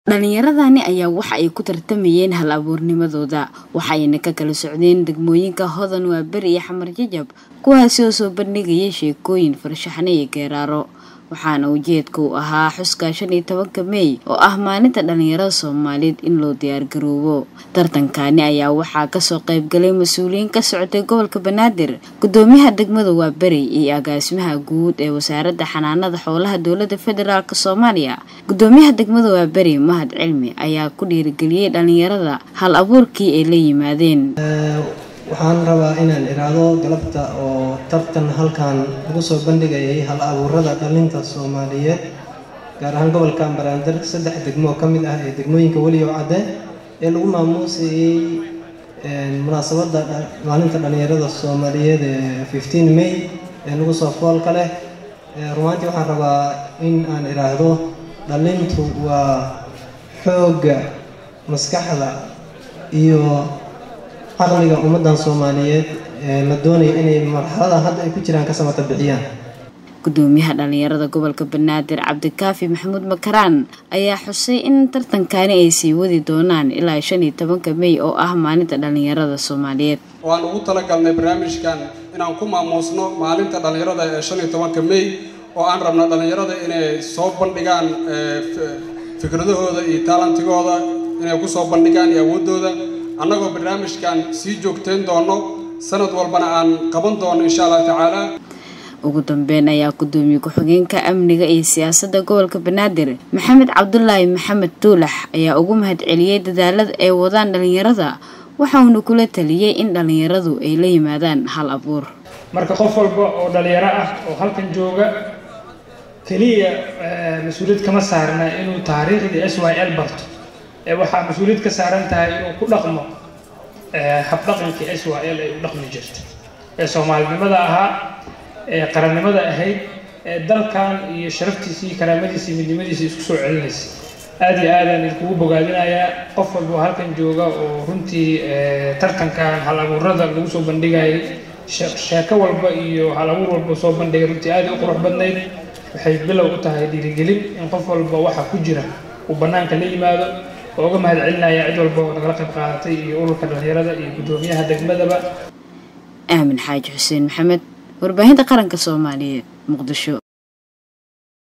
Dhalinyaradani ayaa waxa ay ku tartamayeen hal abuurnimadooda waxayna ka kala socdeen degmooyinka Hodan Waaberi iyo Xamar Jajab kuwaasi oo soo bandhigaya sheekooyin farshaxan iyo geeraaro waxaana ujeedka u ahaa xuska shan iyo tobanka Meey oo ah maalinta dhalinyarada Soomaaliyeed in loo diyaar garoobo tartankani ayaa waxaa kasoo qayb galay mas-uuliyiin ka socotay gobolka Banaadir gudoomiyaha degmada Waaberi iyo agaasimaha guud ee wasaaradda xanaanada xoolaha dowladda federaalk Soomaaliya gudoomiyaha degmada Waaberi Mahad Cilmi ayaa ku dhiirigeliyay dhalinyarada hal abuurkii ay la yimaadeen waxaan rabaa inaan iraahdo galabta oo tartan halkan lagu soo bandhigayay hal abuurada dhalinta soomaaliyeed gaar ahaan gobolka Banaadir saddex degmo oo ka mid ah ee degmooyinka weliyow cadde ee lagu maamuusayay munaasabadda maalinta dhalinyarada soomaaliyeed ee 15 May ee lagu soo foolka leh rumaantii waxaan rabaa in aan iraahdo dhalintu waa xoogga maskaxda iyo caqliga ummadan Soomaaliyeed ee la doonayo inay marxalada hadda ay ku jiraan ka samata bixiyaan gudoomiyaha dhalinyarada gobolka Banaadir Cabdikaafi Maxamuud Makaraan ayaa xusay in tartankani ay sii wadi doonaan ilaa shan iyo tobanka Meey oo ah maalinta dhalinyarada Soomaaliyeed waan ugu talagalnay barnaamijkan inaan ku maamuusno maalinta dhalinyarada ee shan iyo tobanka Meey oo aan rabno dhalinyarada inay soo bandhigaan fikradahooda iyo talantigooda inay ku soo bandhigaan iyo awoodooda annagoo barnaamijkan sii joogtayn doono sanad walbana aan qaban doono insha allah tacaala ugu dambeyn ayaa gudoomiye ku-xigeenka amniga iyo siyaasadda gobolka banaadir maxamed cabdulaahi maxamed tuulax ayaa ugu mahadceliyey dadaalada ay wadaan dhalinyarada waxauna kula taliyey in dhalinyaradu ay la yimaadaan hal abuur marka qof walba oo dhalinyaro ah oo halkan jooga keliya mas-uuliyad kama saarna inuu taariikhdii s y l barto waxaa mas-uuliyad ka saaran tahay inuu ku dhaqmo habdhaqankii s y l ay u dhaqmi jirta ee soomaalinimada ahaa ee qarannimada ahayd ee dalkan iyo sharaftiisa iyo karaamadiisa iyo midnimadiisa isku soo celinaysa aada iyo aadaan idinkugu bogaadinayaa qof walba halkan jooga oo runtii tartankan hal abuurada lagu soo bandhigayay sheeko walba iyo hal abuur walba soo bandhigay runtii aada u qurux badnayd waxay bilow u tahay dhiirigelin in qof walba waxa ku jira uu bannaanka la yimaado oo uga mahad celinaya cid walba oo nagala qayb qaadatay iyo ururka dhalinyarada iyo gudoomiyaha degmadaba aamin xaaji xuseen maxamed warbaahinta qaranka soomaaliyeed muqdisho